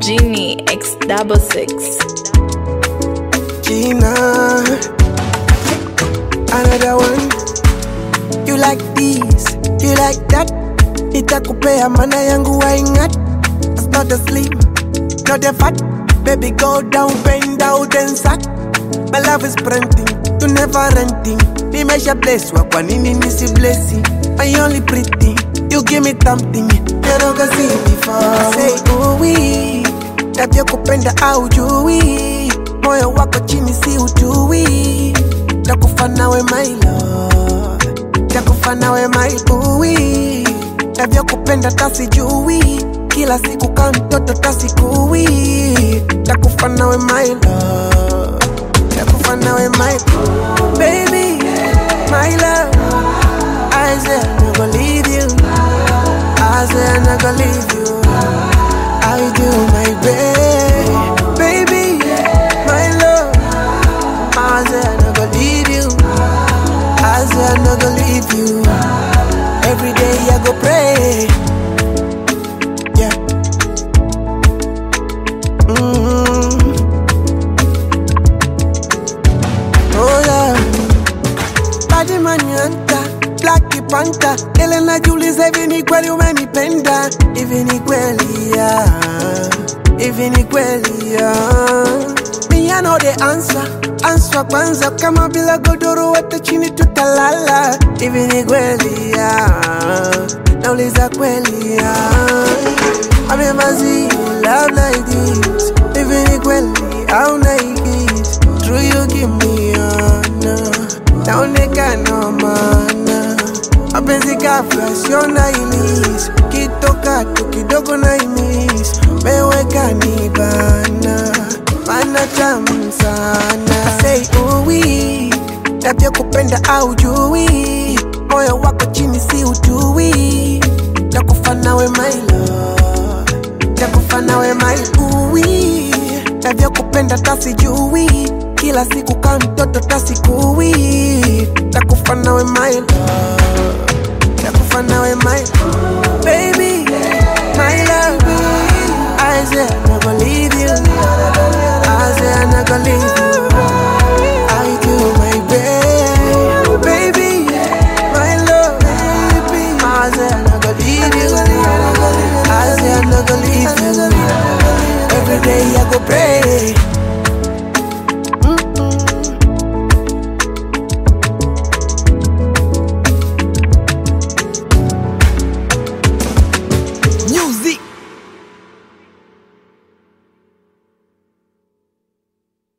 Genie X double six. Gina, another one. You like this, you like that. Nitakupea mana yangu waingat. It's not a slim, not a fat. Baby, go down, bend out and sack. My love is printing, you never renting. Nimesha bless wa kwa nini nisi blessi? I only pretty, you give me something. Never see before. Say ooh wee, tabia kupenda au jui. Moyo wako chini si utui. Takufa nawe my love, takufa nawe my bui. Tabia kupenda tasijui. Kila siku kama mtoto tasikui. Takufa nawe my love takufa nawe my baby, my love. I said I'm not gonna leave you. I said I'm not gonna leave you. I do my best, baby, my love. I said I'm not gonna leave you. I said I'm not gonna leave you. Every day I go pray. Yeah. Mm-hmm. Oh yeah. Badi manyanta, Black Panther Ile najiuliza hivi ni kweli umenipenda Hivi ni kweli ya Hivi ni kweli ya Me I know the answer Answer kwanza kama bila godoro hata chini tutalala Hivi ni kweli ya Nauliza kweli ya I've never seen love like this Hivi ni kweli au naigis True you give me honor Naonekana maana Mapenzi ghafla sio na ilis Kitoka tu kidogo na imis Meweka ni bana Mana tamu sana Say uwi Tabia kupenda au jui Moyo wako chini si utui Takufa nawe my love Takufa nawe my uwi Tabia kupenda tasijui Kila siku kama mtoto tasikui Takufa nawe my love Takufa nawe my baby My love I said I'm not gonna